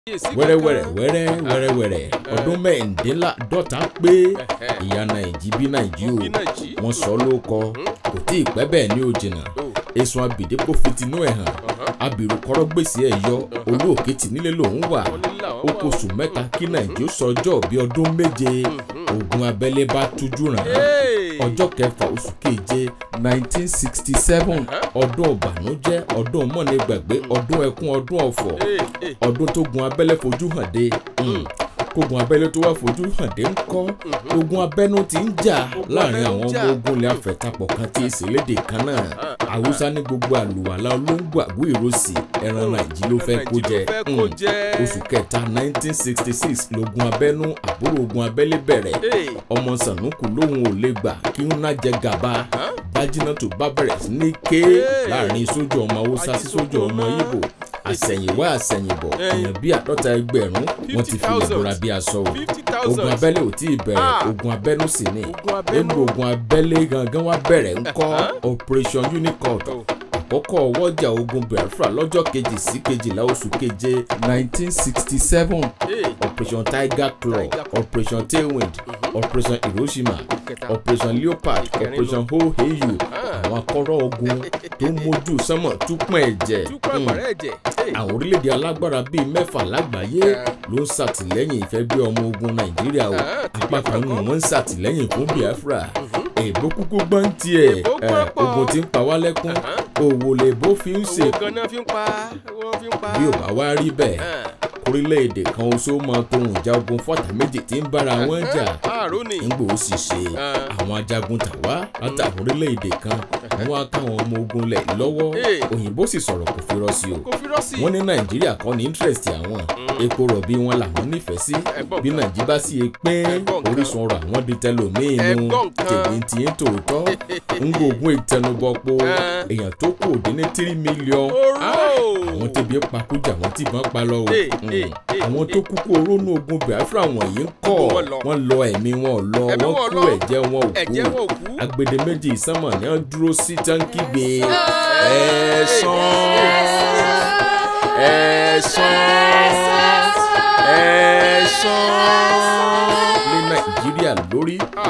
wẹ́rẹ́wẹ́rẹ́ wẹ́rẹ́ wẹ́rẹ́wẹ́rẹ́ ọdún mẹ́rìndínláàdọ́ta pé ìyá nàìjí bí nàìjí o wọ́n sọ ló kọ kò tí ì pẹ́ bẹ́ẹ̀ ní òjìnà èsùn abìdépò fitinú ẹ̀ hàn abirù kọ́rọ́ gbèsè ẹ̀ yọ olú òkìtì nílé lòún wà ó kó oṣù mẹ́ta kí nàìjí ó sọjọ́ bí ọdún méje ogun abẹ́lé bá tújú ràn án ọjọ́ kẹfà oṣù keje nineteen sixty seven ọdún ọ̀bànújẹ́ ọdún mọ́nìgbàgbé ọdún ẹkún ọdún ọ̀fọ̀ ọdún tó gun abẹ́lé fojú hàn dé kógun abẹ́lé tó wá fojú hàn dé ń kọ́ ogun abẹ́nú ti ń jà láàrin àwọn ọmọ ogun ilẹ̀ afẹ̀tapọ̀ kan tí ìṣẹ̀lédè kan náà haúsá ní gbogbo àlùwàlà olóńgbò àgbo ìrosì ẹran nàìjí ló fẹ́ kó jẹ oṣù kẹta nineteen sixty six logun abẹ́nú àbúrò ogun abẹ́lé bẹ̀rẹ̀ ọmọ sànúkù lòun ò lè gbà kí ń ná jẹ gàba bájínà tó bá bẹ̀rẹ̀ sí ní ké láàrin sójú ọmọ haúsá sí sójú ọmọ ibo àsẹ̀yìnwá àsẹ̀yìnbọ̀ èèyàn bíi àádọ́ta ẹgbẹ̀rún wọ́n ti fi ìbora bí aṣọ o ogun abẹ́lé ò tí ì bẹ̀rẹ̀ ogun abẹ́nú sì ni nínú ogun abẹ́lé gangan wá bẹ̀rẹ̀ ńkọ́ operation unicord àkọ́kọ́ ọwọ́jà ogun biafra lọ́jọ́ kejì sí kejìlá oṣù keje nineteen sixty seven operation tiger claw operation tailwind operation hiroshima operation leopard operation hoheyu àwọn akọ́rọ́ ogun tó ń mójú sánmọ̀ túpọ̀ ẹ̀jẹ̀ àwọn orílẹ̀-èdè alágbára bíi mẹ́fà lágbàáyé ló ń ṣàtìlẹ́yìn ìfẹ́ bí ọmọ ogun nàìjíríà o apá kan nù wọ́n ń ṣàtìlẹ́yìn fún biafra èbó kúkú gbọ́n tiẹ̀ ogun tí ń pa wá lẹ́kún òwò lè bó fi ń ṣe bí ò bá wá rí bẹ́ẹ̀ orílẹ̀-èdè kan oṣó máa tóhun ìjà ogun fọ́tà méjì tí ń bára wọn jà nígbà ó sì ṣe àwọn ajagun tàwa látàwọn orílẹ̀-èdè kan wọ́n á káwọn ọmọ ogun lẹ̀ lọ́wọ́ òyìnbó sì sọ̀rọ̀ kò fi rọ́ sí o wọ́n ní nàìjíríà kọ́ ní interest àwọn epo rọ̀bì wọn làwọn nífẹ̀ẹ́ sí bí nàìjíríà bá sì pín orísun ọrọ̀ àwọn di tẹlòmíín nu tèmi ti ń tòótọ́ ń gbógun ìtẹnubọpo èèyàn tó kù dín ní tírí mílíọ̀n àwọn tẹbi pakújà wọn ti bọ́n pa lọ o àwọn tó kúkú orónú ogun biafra wọ̀nyí ń kọ́ wọ́n lọ ẹ̀mí wọn lọ wọ́n kú ẹ̀jẹ̀ wọn ò kú agbede méjì ìsánmọ̀ ni wọ́n dúró sí tánkìgbé ẹ̀ẹ́sán ẹ̀ẹ́sán ẹ̀ẹ́sán ní nàìjíríà lórí